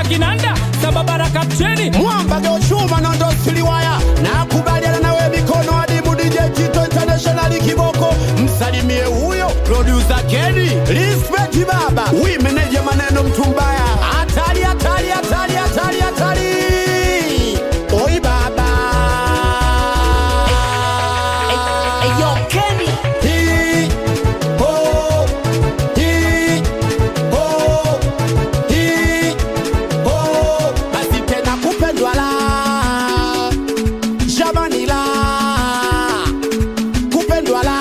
kinanda sababara kapteni mwamba geochuma nondo siliwaya nakubaliana nawe mikono adimu DJ Tito International kiboko msalimie huyo producer Kenny respect baba wi meneja maneno mtumbaya hatari hatari hatari hatari hatari oi baba Eyo Kenny Hi, ho, hi, ho, hi, ho. basi tena kupendwa la jamani la kupendwa la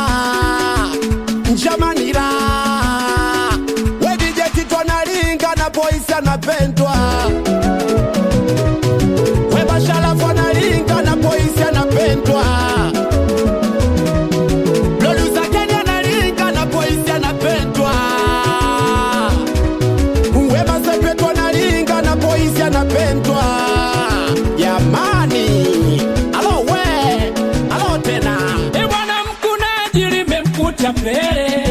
jamani la wedije kitwa nalinga na boisi anapendwa webashalafu analinga na boisi anapendwa Producer Kenny analinga na boisi anapendwa Wema Sepetu analinga na boisi anapendwa jamani alo we alo tena e bwana mkunaji limemkuta pele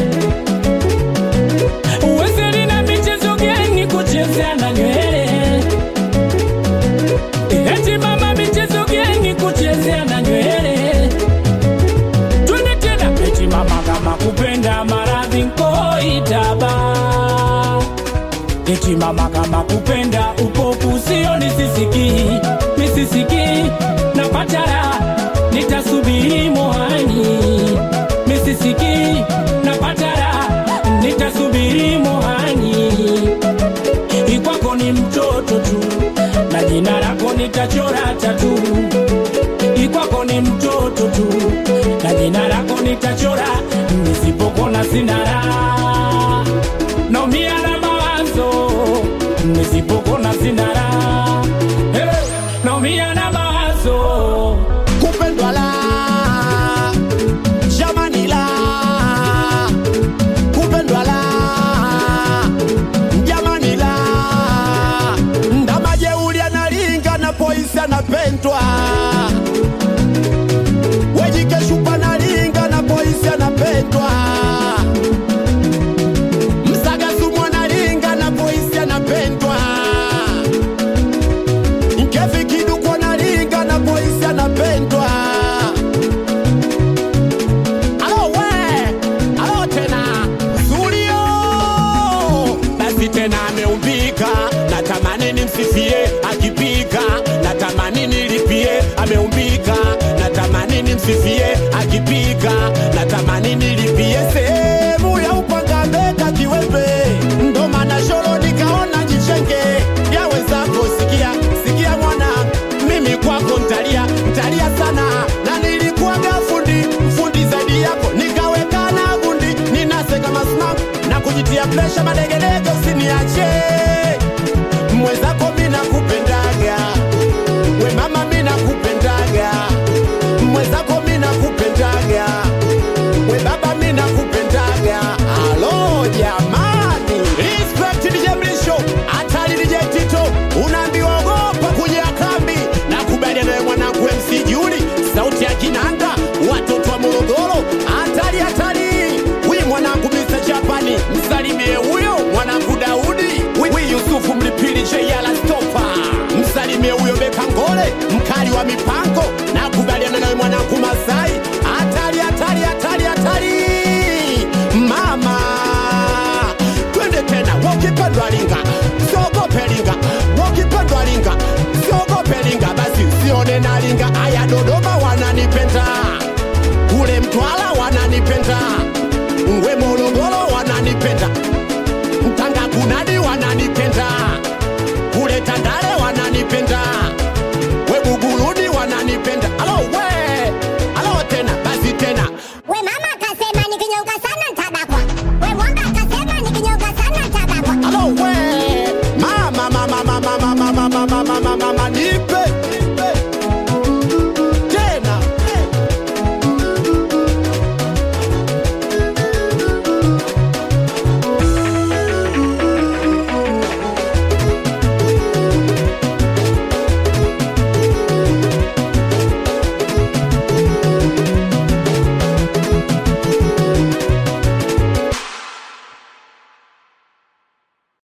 uwezeli na michezo geni kuchezea na nywele eti mama michezo geni kuchezea na nywele twende tena eti mama kama kupenda maradhi nkoitaba eti mama kama kupenda upofu sio nisisiki misisiki na patara nitasubiri mohani misisiki na patara nitasubiri mohani ikwako ni mtoto tu na jina lako nitachora tatu ikwako ni mtoto tu na jina lako nitachora nisipokona sinara naumia na mawazo nisipokona sinara hey, naumia na mawazo kupendwa la jamani la kupendwa la jamani la ndamajeuli analinga na poisi anapendwa wejikeshupa nalinga na poisi anapendwa msagasumu analinga na poisi anapendwa Nkefi kiduku analinga na boisi anapendwa. Alo we, alo tena Zulio, basi tena ameumbika, natamani nimsifie akipika, natamani nilipie, ameumbika, natamani nimsifie akipika, natamani nilipie sehemu ya upanga mbeka kiwembe, ndo maana sholo nikaona jichenge yawezako sikia sikia mwana mimi kwako ntalia ntalia sana na nilikuwaga fundi fundi zaidi yako nikawekana gundi ninase kama snap na kujitia presha madegelege usiniache mwezako mi nakupendaga we mama mi nakupendaga mwezako mi nakupendaga we baba mi nakupendaga alo jamani respect DJ Mlisho hatari DJ Tito unaambiwa ogopa kuja kambi na kubaliana nawe mwanangu MC Juli sauti ya kinanda watoto wa Morogoro hatari hatari huyu mwanangu Mr. Japani msalimie huyo mwanangu Daudi huyu Yusufu Mlipili Jeyala Stopa msalimie huyo Beka Ngole mkali wa mipango na kubaliana nawe mwanangu Masai hatari hatari hatari hatari mama twende tena wakipendwa linga siogope linga wakipendwa linga siogope linga basi usione na linga aya Dodoma